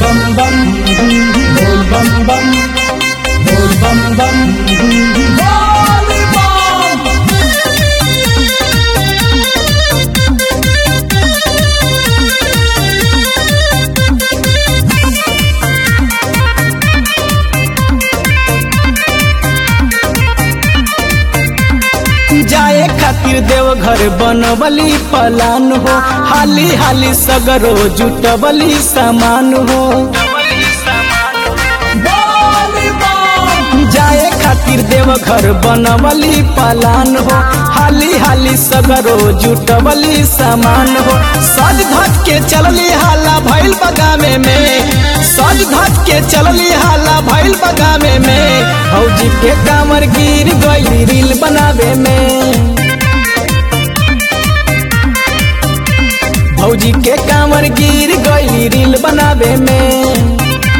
bum bum, bol bum bum, bol bum bum, bol bum. जाए खातिर देवघर बनवली plan हो हाली हाली सगरो जुटवली सामान हो जाए खातिर देवघर बनवली पलान हो हाली हाली सगरो जुटवली सामान हो सज धज के चलली हाला भइल बगामे में सज धज के चलली हाला भइल बगामे में हौजी के कामर गिर गई रील बनावे में भौजी के कामर गिर गई रील बनावे में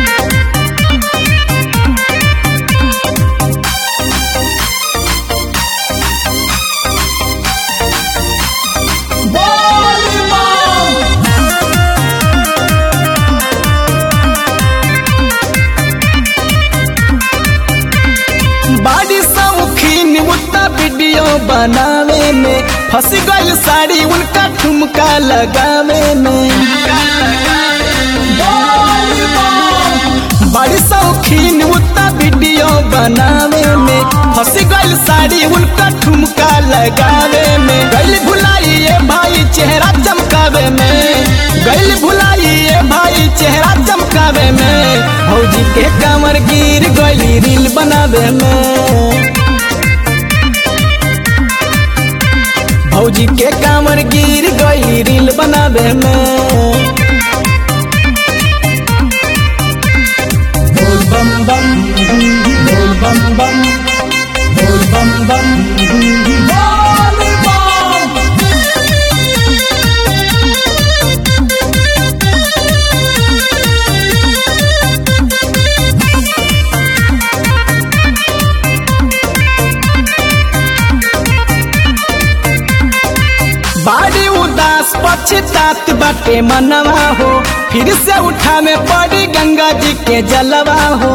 बाड़ी सौखीन मुद्दा वीडियो बनावे में फंस गई साड़ी उनका ठुमका लगावे में बड़ी शौकीन मुद्दा वीडियो बनावे में फंस गई साड़ी उनका ठुमका लगावे में गैल भुलाई ये भाई चेहरा चमकावे में गैल भुलाई ये भाई चेहरा चमकावे में भौजी के कमर गिर गई रील बनावे में भौजी के कमर गिर गई रील बनावे में Bol bum bum, bol bum bum, bol bum bum, bol bum. बाड़ी उदास पछतात बाटे मनवा हो फिर से उठा में पड़ी गंगा जी के जलवा हो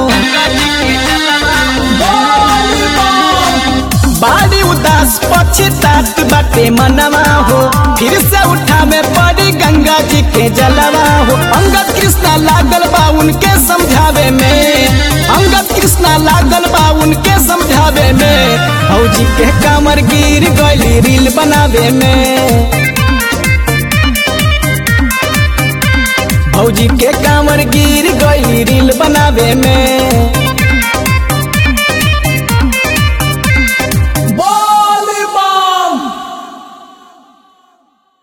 बाड़ी उदास पछतात बाटे मनवा हो फिर से उठा में पड़ी गंगा जी के जलवा हो अंगद कृष्णा लागल बा उनके समझावे में अंगद कृष्णा लागल बा उनके समझावे में भौजी के कमर गिर गई रील बनावे में भौजी के कमर गिर गई रील बनावे में